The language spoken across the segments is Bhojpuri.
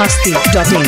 masti.in.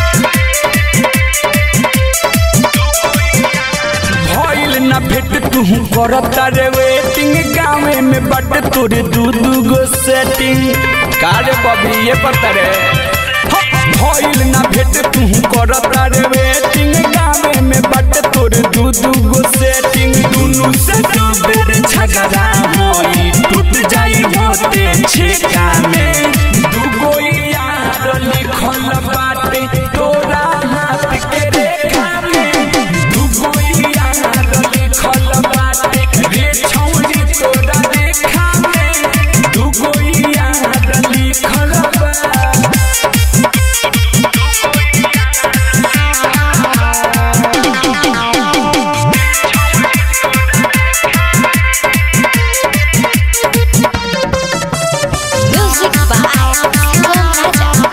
भइल ना भेट तू करता रे वेटिंग गाँवे में बट तोरे दू दू गो सेटिंग कारे बबी ये पता रे ह, भइल ना भेट तू करता रे वेटिंग गाँवे में बट तोरे दू दू गो सेटिंग दुनु से दू बेर झगड़ा होई टूट जाई होते छेका में दू गो यार लिखल बाटे तोरा हाथ के रेखा में दू गो यार लिखल बाटे रे छौरी तोरा रेखा में दू गो यार लिखल बा Music by Shivam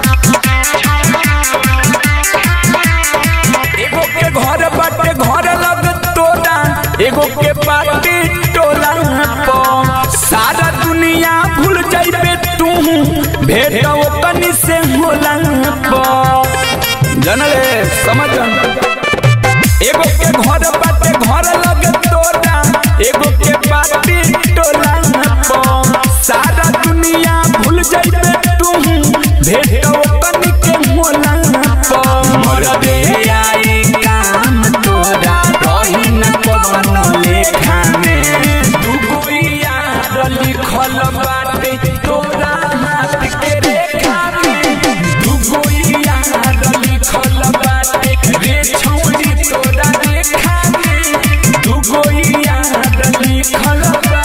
एगो के घर बाटे घर लग तोरा एगो के पार्टी टोला पर सारा दुनिया भूल जाइबे तू भेट कनी से होला पर जनले समझ एगो के घर बाटे घर लग तोरा एगो के पार्टी टोला पर सारा दुनिया भूल जाइबे तू भेट कनी के होला पर मर दे आई काम तोरा रही न कवन लेखा में तू कोई यार लिखल बाटे तोरा हाथ के रेखा में तू कोई यार लिखल बाटे रे छौरी तोरा रेखा में तू कोई यार लिखल बा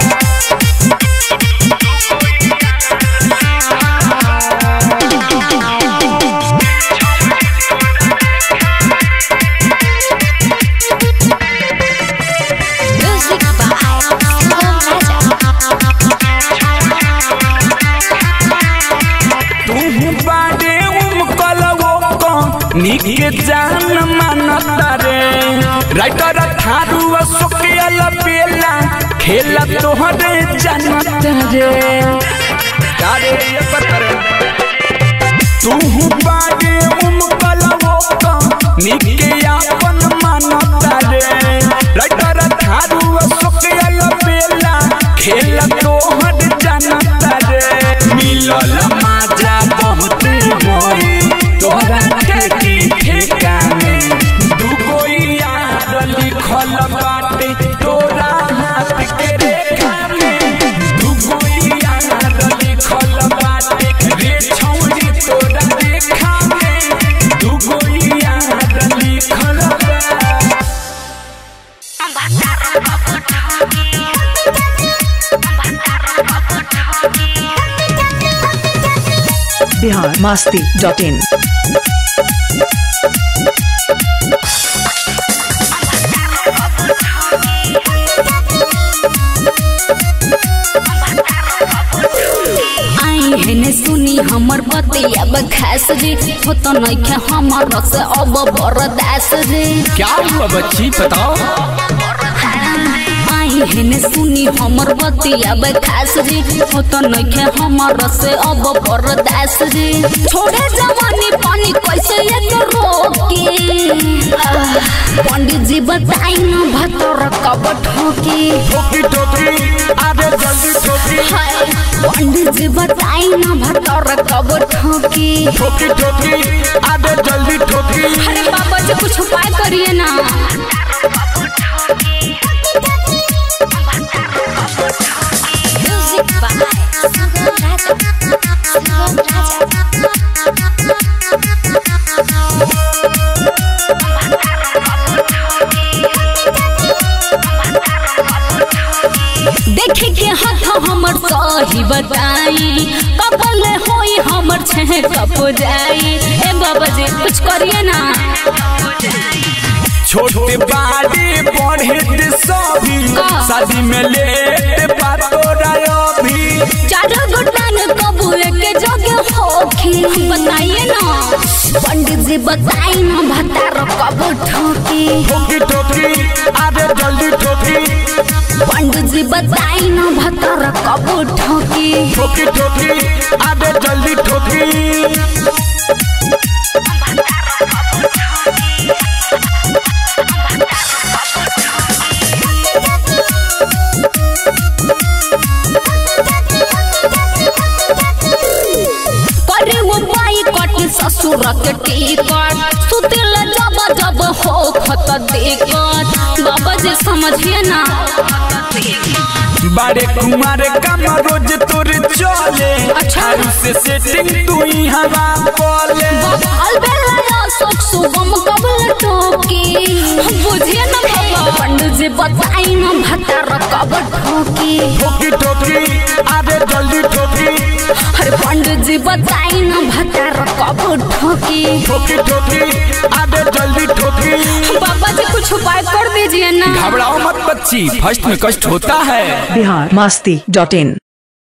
Music by Shivam तू बारे उमकल वो निक जान मानता रे राइटर थारू सुकियल बेला खेला तोहरे जानत रे कारे ये पत्थर तू बारे उमकल वो निक अपन मानता रे राइटर थारू सुकियल बेला खेला तोहरे जानत रे मिलल माजा बहुत होई तोहरा खेती ठेका में दू कोई यार लिखल बाटे तोरा हाथ के रेखा में दू कोई यार लिखल बाटे रे छौरी तोरा रेखा में दू कोई यार लिखल बा Bihar masti.in. आई हेने सुनी हमर बतिया बखास रे हो तो नइखे हमर से अब बरदास रे क्या हुआ बच्ची बताओ आई हेने सुनी हमर बतिया बखास रे हो तो नइखे हमर से अब बरदास रे छोड़े जवानी पानी कैसे एक रोके आह, पंडित जी बताई ना भतर कब ठोके ठोकी ठोकी आगे जल्दी ठोकी हाय पंडित जी बताई ना भतर कब ठोके ठोकी ठोकी आगे जल्दी ठोकी अरे बाबा जी कुछ उपाय करिए ना Music by Shivam Raja. देखे के हाथ हमर सही बताई कबल होई हमर छह कपुराई ए बाबा जी कुछ करिए ना छोटे बाड़ी बढ़े सभी का? शादी में लेट पातोरा अभी चारों गुटान कबू के जगह होखी बताइए ना पंडित जी बताई ना भतार कब ठोकी ठोकी ठोकी आगे जल्दी ठोकी पंडित जी बताई ना भतार कब ठोकी ठोकी ठोकी आगे जल्दी ठोकी ससुर के टिकट सुतिल जब जब हो खत दिक्कत बाबा जी समझिए ना बारे कुमार काम रोज तोर चले अच्छा। आरु से सेटिंग तू ही हवा बोले अलबेला शोक सुगम कबल टोके बुझिए ना बाबा पंडित जी बताई ना भतार कब ठोके ठोकी ठोकी अरे जल्दी ठोकी अरे पंडित जी बताई ना भतार कब ठोके ठोकी ठोकी अरे जल्दी ठोकी बाबा जी कुछ उपाय कर दीजिए ना घबराओ मत बच्ची फर्स्ट में कष्ट होता है बिहार मस्ती डॉट इन